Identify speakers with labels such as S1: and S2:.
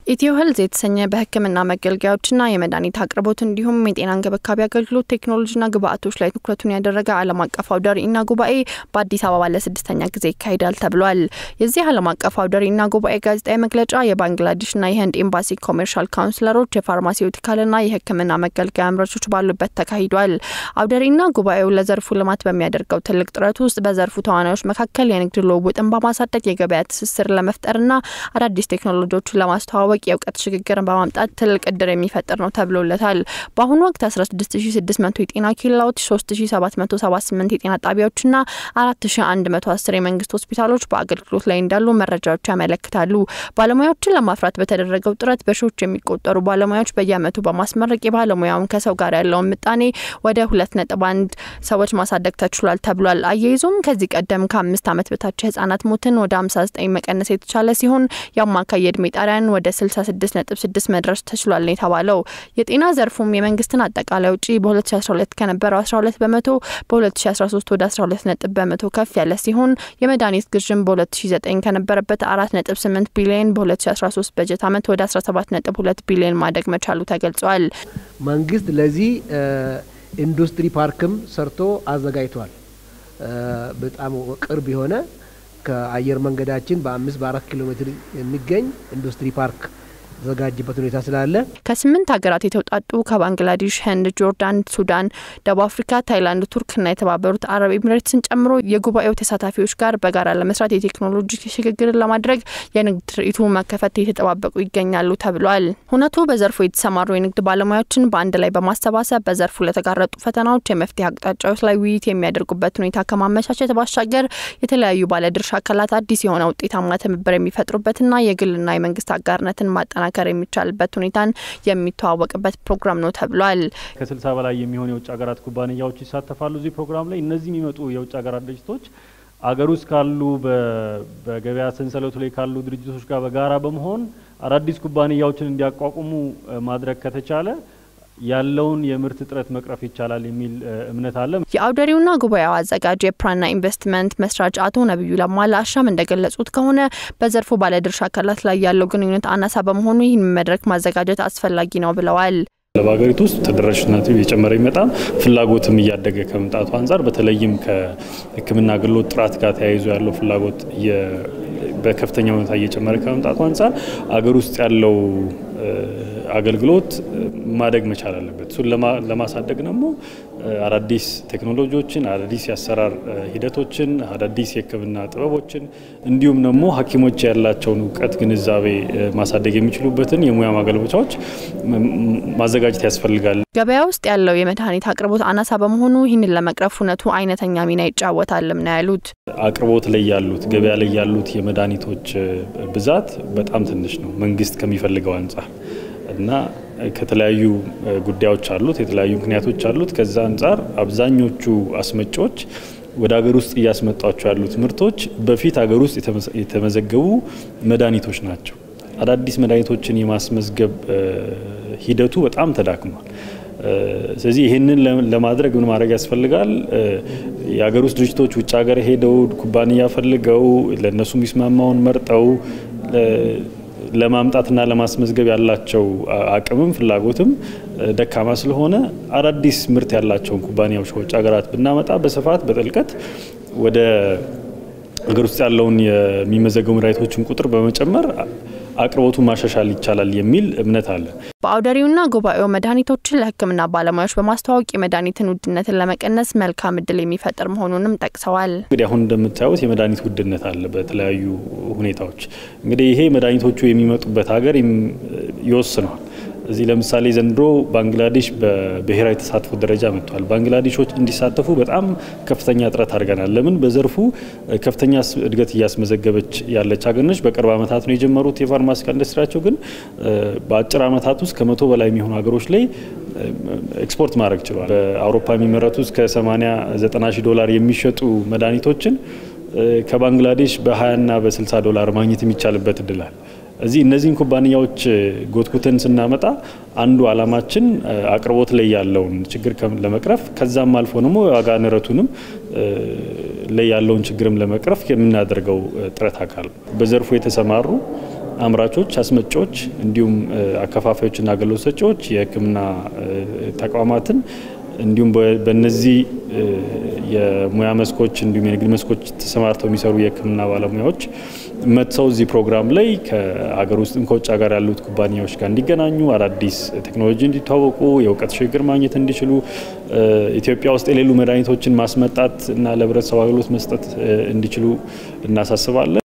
S1: ኢትዮ ሄልዝ የተሰኘ በሕክምና መገልገያዎችና የመድኃኒት አቅርቦት እንዲሁም የጤና እንክብካቤ አገልግሎት ቴክኖሎጂና ግብአቶች ላይ ትኩረቱን ያደረገ ዓለም አቀፍ አውደ ርዕይና ጉባኤ በአዲስ አበባ ለስድስተኛ ጊዜ ይካሄዳል ተብሏል። የዚህ ዓለም አቀፍ አውደ ርዕይና ጉባኤ ጋዜጣዊ መግለጫ የባንግላዴሽና የህንድ ኤምባሲ ኮሜርሻል ካውንስለሮች፣ የፋርማሲውቲካልና የሕክምና መገልገያ አምራቾች ባሉበት ተካሂዷል። አውደ ርዕይና ጉባኤው ለዘርፉ ልማት በሚያደርገው ትልቅ ጥረት ውስጥ በዘርፉ ተዋናዮች መካከል የንግድ ልውውጥን በማሳደግ የገበያ ትስስር ለመፍጠርና አዳዲስ ቴክኖሎጂዎችን ለማስተዋወቅ የእውቀት ሽግግርን በማምጣት ትልቅ እድር የሚፈጥር ነው ተብሎለታል። በአሁኑ ወቅት 16600 የጤና ኬላዎች፣ 3778 የጤና ጣቢያዎችና 4110 የመንግስት ሆስፒታሎች በአገልግሎት ላይ እንዳሉ መረጃዎች ያመለክታሉ። ባለሙያዎችን ለማፍራት በተደረገው ጥረት በሺዎች የሚቆጠሩ ባለሙያዎች በየአመቱ በማስመረቅ የባለሙያውን ከሰው ጋር ያለውን ምጣኔ ወደ 2.1 ሰዎች ማሳደግ ተችሏል ተብሏል። አያይዞም ከዚህ ቀደም ከአምስት አመት በታች የህጻናት ሞትን ወደ 59 መቀነስ የተቻለ ሲሆን የአማካይ የእድሜ ጣሪያን ወደ 66.6 መድረስ ተችሏል ነው የተባለው። የጤና ዘርፉም የመንግስትን አጠቃላይ ውጪ በ2012 ከነበረው 12 በመቶ በ2013 ወደ 12 ነጥብ በመቶ ከፍ ያለ ሲሆን የመድኃኒት ግዥም በ2009 ከነበረበት 4.8 ቢሊዮን በ2013 በጀት አመት ወደ 17.2 ቢሊዮን ማደግ መቻሉ ተገልጿል።
S2: መንግስት ለዚህ ኢንዱስትሪ ፓርክም ሰርቶ አዘጋጅቷል። በጣም ቅርብ የሆነ ከአየር መንገዳችን በአምስት በአራት ኪሎ ሜትር የሚገኝ ኢንዱስትሪ ፓርክ የተዘጋጀበት ሁኔታ ስላለ
S1: ከስምንት ሀገራት የተውጣጡ ከባንግላዴሽ፣ ህንድ፣ ጆርዳን፣ ሱዳን፣ ደቡብ አፍሪካ፣ ታይላንድ፣ ቱርክና የተባበሩት አረብ ኤሚሬትስን ጨምሮ የጉባኤው ተሳታፊዎች ጋር በጋራ ለመስራት የቴክኖሎጂ ሽግግርን ለማድረግ የንግድ ትርኢቱ መከፈት የተጠባበቁ ይገኛሉ ተብሏል። ሁነቱ በዘርፉ የተሰማሩ የንግድ ባለሙያዎችን በአንድ ላይ በማሰባሰብ በዘርፉ ለተጋረጡ ፈተናዎች የመፍትሄ አቅጣጫዎች ላይ ውይይት የሚያደርጉበት ሁኔታ ከማመቻቸት ባሻገር የተለያዩ ባለድርሻ አካላት አዲስ የሆነ ውጤታማ ትብብር የሚፈጥሩበትና የግልና የመንግስት አጋርነትን ማጠናከር የሚቻልበት ሁኔታን የሚተዋወቅበት ፕሮግራም ነው ተብሏል።
S3: ከስልሳ በላይ የሚሆኑ የውጭ ሀገራት ኩባንያዎች ይሳተፋሉ እዚህ ፕሮግራም ላይ። እነዚህ የሚመጡ የውጭ ሀገራት ድርጅቶች አገር ውስጥ ካሉ በገበያ ሰንሰለቱ ላይ ካሉ ድርጅቶች ጋር በጋራ በመሆን አዳዲስ ኩባንያዎችን እንዲያቋቁሙ ማድረግ ከተቻለ ያለውን የምርት እጥረት መቅረፍ ይቻላል የሚል እምነት አለ።
S1: የአውደሪውና ጉባኤው አዘጋጅ የፕራና ኢንቨስትመንት መስራች አቶ ነቢዩ ለማ ለአሻም እንደገለጹት ከሆነ በዘርፉ ባለድርሻ አካላት ላይ ያለው ግንኙነት አናሳ በመሆኑ ይህን መድረክ ማዘጋጀት አስፈላጊ ነው ብለዋል።
S3: በሀገሪቱ ውስጥ ተደራሽነቱ እየጨመረ ይመጣ ፍላጎትም እያደገ ከመምጣቱ አንጻር በተለይም ከሕክምና አገልግሎት ጥራት ጋር ተያይዞ ያለው ፍላጎት በከፍተኛ ሁኔታ እየጨመረ ከመምጣቱ አንጻር አገር ውስጥ ያለው አገልግሎት ማደግ መቻል አለበት። እሱን ለማሳደግ ደግሞ አዳዲስ ቴክኖሎጂዎችን፣ አዳዲስ የአሰራር ሂደቶችን፣ አዳዲስ የሕክምና ጥበቦችን እንዲሁም ደግሞ ሐኪሞች ያላቸውን እውቀት ግንዛቤ ማሳደግ የሚችሉበትን የሙያ ማገልበቻዎች ማዘጋጀት ያስፈልጋል።
S1: ገበያ ውስጥ ያለው የመድኃኒት አቅርቦት አናሳ በመሆኑ ይህንን ለመቅረፍ እውነቱ አይነተኛ ሚና ይጫወታልም ነው ያሉት።
S3: አቅርቦት ላይ ያሉት ገበያ ላይ ያሉት የመድኃኒቶች ብዛት በጣም ትንሽ ነው መንግስት ከሚፈልገው አንጻር እና ከተለያዩ ጉዳዮች አሉት፣ የተለያዩ ምክንያቶች አሉት። ከዛ አንጻር አብዛኞቹ አስመጪዎች ወደ ሀገር ውስጥ እያስመጧቸው ያሉት ምርቶች በፊት ሀገር ውስጥ የተመዘገቡ መድኃኒቶች ናቸው። አዳዲስ መድኃኒቶችን የማስመዝገብ ሂደቱ በጣም ተዳክሟል። ስለዚህ ይህንን ለማድረግ ምን ማድረግ ያስፈልጋል? የሀገር ውስጥ ድርጅቶች ውጭ ሀገር ሄደው ኩባንያ ፈልገው ለእነሱ የሚስማማውን መርጠው ለማምጣትና ለማስመዝገብ ያላቸው አቅምም ፍላጎትም ደካማ ስለሆነ አዳዲስ ምርት ያላቸውን ኩባንያዎች ከውጭ ሀገራት ብናመጣ በስፋት በጥልቀት ወደ ሀገር ውስጥ ያለውን የሚመዘገቡ መድኃኒቶችን ቁጥር በመጨመር አቅርቦቱን ማሻሻል ይቻላል የሚል እምነት አለ።
S1: በአውደሪውና ጉባኤው መድኃኒቶችን ለሕክምና ባለሙያዎች በማስተዋወቅ የመድኃኒትን ውድነትን ለመቀነስ መልካም እድል የሚፈጥር መሆኑንም ጠቅሰዋል።
S3: እንግዲህ አሁን እንደምታዩት የመድኃኒት ውድነት አለ በተለያዩ ሁኔታዎች። እንግዲህ ይሄ መድኃኒቶቹ የሚመጡበት ሀገር ይወስነዋል። እዚህ ለምሳሌ ዘንድሮ ባንግላዴሽ በብሔራዊ ተሳትፎ ደረጃ መጥቷል። ባንግላዴሾች እንዲሳተፉ በጣም ከፍተኛ ጥረት አድርገናል። ለምን በዘርፉ ከፍተኛ እድገት እያስመዘገበች ያለች ሀገር ነች። በቅርብ ዓመታት ነው የጀመሩት የፋርማሲካ ኢንዱስትሪያቸው፣ ግን በአጭር ዓመታት ውስጥ ከመቶ በላይ የሚሆኑ ሀገሮች ላይ ኤክስፖርት ማድረግ ችሏል። በአውሮፓ የሚመረቱ እስከ 80 90 ሺህ ዶላር የሚሸጡ መድኃኒቶችን ከባንግላዴሽ በ20ና በ60 ዶላር ማግኘት የሚቻልበት እድላል እዚህ እነዚህን ኩባንያዎች ጎትኩተን ስናመጣ አንዱ አላማችን አቅርቦት ላይ ያለውን ችግር ለመቅረፍ ከዛም አልፎ ደግሞ የዋጋ ንረቱንም ላይ ያለውን ችግርም ለመቅረፍ የምናደርገው ጥረት አካል በዘርፉ የተሰማሩ አምራቾች፣ አስመጪዎች እንዲሁም አከፋፋዮችና አገልግሎት ሰጪዎች የሕክምና ተቋማትን እንዲሁም በእነዚህ የሙያ መስኮች እንዲሁም የንግድ መስኮች ተሰማርተው የሚሰሩ የሕክምና ባለሙያዎች መጥተው እዚህ ፕሮግራም ላይ ከሀገር ውስጥም ከውጭ ሀገር ያሉት ኩባንያዎች ጋር እንዲገናኙ፣ አዳዲስ ቴክኖሎጂ እንዲተዋወቁ፣ የእውቀት ሽግግር ማግኘት እንዲችሉ፣ ኢትዮጵያ ውስጥ የሌሉ መድኃኒቶችን ማስመጣት እና ለህብረተሰቡ አገልግሎት መስጠት እንዲችሉ እናሳስባለን።